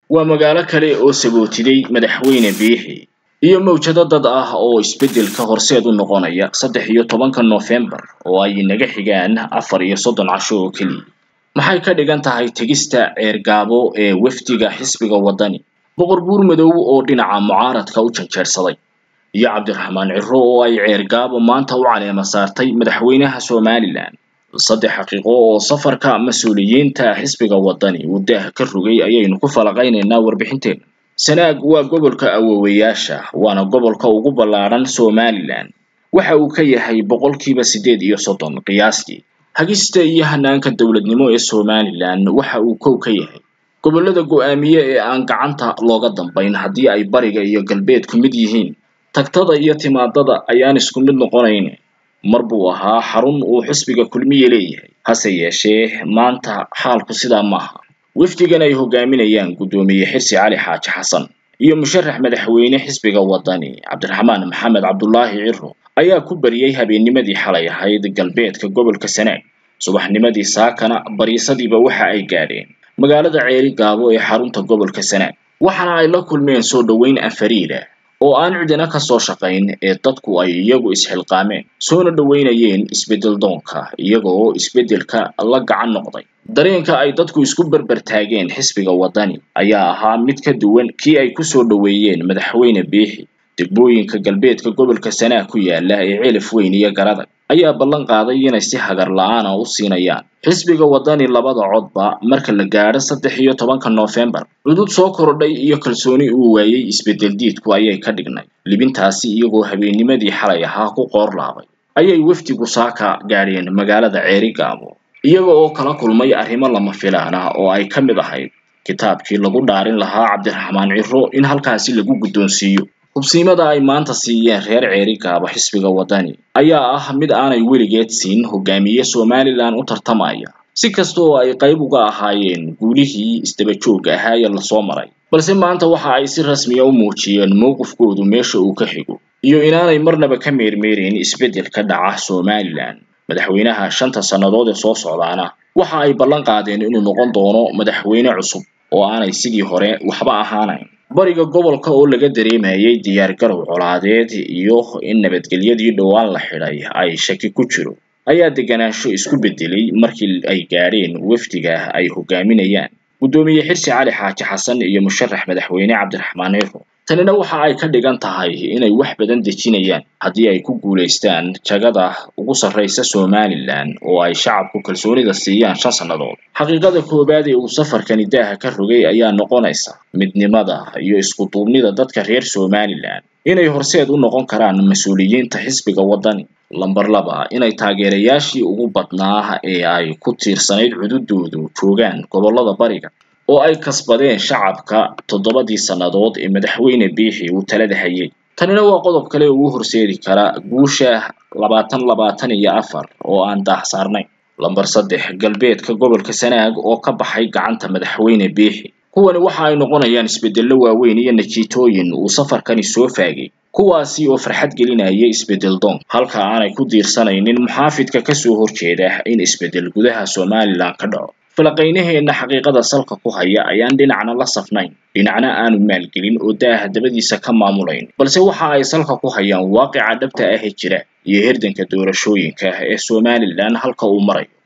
waa magaalo kale oo sagootiday madaxweyne biixi iyo mawjado dad ah oo isbeddelka horseed u noqonaya saddex iyo tobanka noofembar oo ay naga xigaan afar iyo soddon casho oo keliya maxay ka dhigan tahay tegista ceergaabo ee wafdiga xisbiga waddani boqor buur madow oo dhinaca mucaaradka u janjeersaday iyo cabdiraxmaan ciro oo ay ceergaabo maanta u caleema saartay madaxweynaha somalilan saddex xaqiiqo oo safarka mas-uuliyiinta xisbiga waddani uu daah ka rogay ayaynu ku falaqaynaynaa warbixinteena sanaag waa gobolka awowayaasha waana gobolka ugu ballaadhan somalilan waxa uu ka yahay boqolkiiba siddeed iyo soddon qiyaastii hagista iyo hanaanka dowladnimo ee somalilan waxa uu kow ka yahay gobollada go'aamiye ee aan gacanta looga dambayn haddii ay bariga iyo galbeedku mid yihiin tagtada iyo timaadada ayaan isku mid noqonayn mar buu ahaa xarun uu xisbiga kulmiye leeyahay hase yeeshee maanta xaalku sidaa maaha wafdigan ay hogaaminayaan guddoomiye xirsi cali xaaji xasan iyo musharax madaxweyne xisbiga waddani cabdiraxmaan maxamed cabdulaahi ciro ayaa ku bariyey habeennimadii xalay ahayd galbeedka gobolka sanaag subaxnimadii saakana bariisadiiba waxa ay gaadheen magaalada ceeri gaabo ee xarunta gobolka sanaag waxaana ay la kulmeen soo dhoweyn afariida oo aan cidina ka soo shaqayn ee dadku ay iyagu isxilqaameen soona dhoweynayeen isbeddel doonka iyagoo isbeddelka la gacan noqday dareenka ay dadku isku berber taageen xisbiga waddani ayaa ahaa mid ka duwan kii ay ku soo dhoweeyeen madaxweyne biixi degmooyinka galbeedka gobolka sanaag ku yaala ee celaf weyn iyo garadag ayaa ballan qaaday inay si hagar la-aan ah u siinayaan xisbiga waddani labada codba marka la gaadho saddex iyo tobanka noofembar cudud soo kordhay iyo kalsooni uu waayey isbeddel diidku ayay ka dhignay libintaasi iyagoo habeennimadii xalay ahaa ku qoor laabay ayay wafdigu saaka gaadheen magaalada ceeri gaabo iyaga oo kala kulmay arrimo lama filaan ah oo ay ka mid ahayd kitaabkii lagu dhaarin lahaa cabdiraxmaan ciro in halkaasi lagu guddoonsiiyo hubsiimada ay maanta siiyeen reer ceeri gaabo xisbiga waddani ayaa ah mid aanay weligeed siin hogaamiye somalilan u tartamaya si kasta oo ay qayb uga ahaayeen guulihii isdabajooga ahaa ee lasoo maray balse maanta waxa ay si rasmiya u muujiyeen mowqifkoodu meesha uu ka xigo iyo inaanay marnaba ka meermeereyn isbeddel ka dhaca somalilan madaxweynaha shanta sannadood ee soo socdaana waxa ay ballan qaadeen inuu noqon doono madaxweyne cusub oo aanay sidii hore waxba ahaanayn bariga gobolka oo laga dareemayay diyaargarow colaadeed iyo in nabadgelyadii dhowaan la xidhay ay shaki ku jiro ayaa deganaansho isku beddelay markii ay gaadheen wafdiga ay hogaaminayaan guddoomiye xirsi cali xaaji xasan iyo musharax madaxweyne cabdiraxmaan ciro tanina waxa ay ka dhigan tahay inay wax badan dejinayaan haddii ay ku guulaystaan jagada ugu sarraysa somalilan oo ay shacabku kalsoonida siiyaan shan sannadood xaqiiqada koowaad ee uu safarkani daaha ka rogay ayaa noqonaysa midnimada iyo isku duubnida dadka reer somalilan inay horseed u noqon karaan mas-uuliyiinta xisbiga waddani lamber laba inay taageerayaashii ugu badnaa ee ay ku tiirsanayd cududoodu joogaan gobollada bariga oo ay kasbadeen shacabka toddobadii sannadood ee madaxweyne biixi uu talada hayay tanina waa qodob kale oo u horseedi kara guusha labaatan labaatan iyo afar oo aan daah saarnayn lamber saddex galbeedka gobolka sanaag oo ka baxay gacanta madaxweyne biixi kuwani waxa ay noqonayaan isbeddello waaweyn iyo najiitooyin uu safarkani soo faagay kuwaasi oo farxad gelinaya isbeddel doon halka aanay ku diirsanaynin muxaafidka kasoo horjeeda in isbeddel gudaha somalilan ka dhaco falaqaynaheenna xaqiiqada salka ku haya ayaan dhinacna la safnayn dhinacna aanu maalgelin oo daaha dabadiisa ka maamulayn balse waxa ay salka ku hayaan waaqica dhabta ah ee jira iyo herdanka doorashooyinka ee somalilan halka uu marayo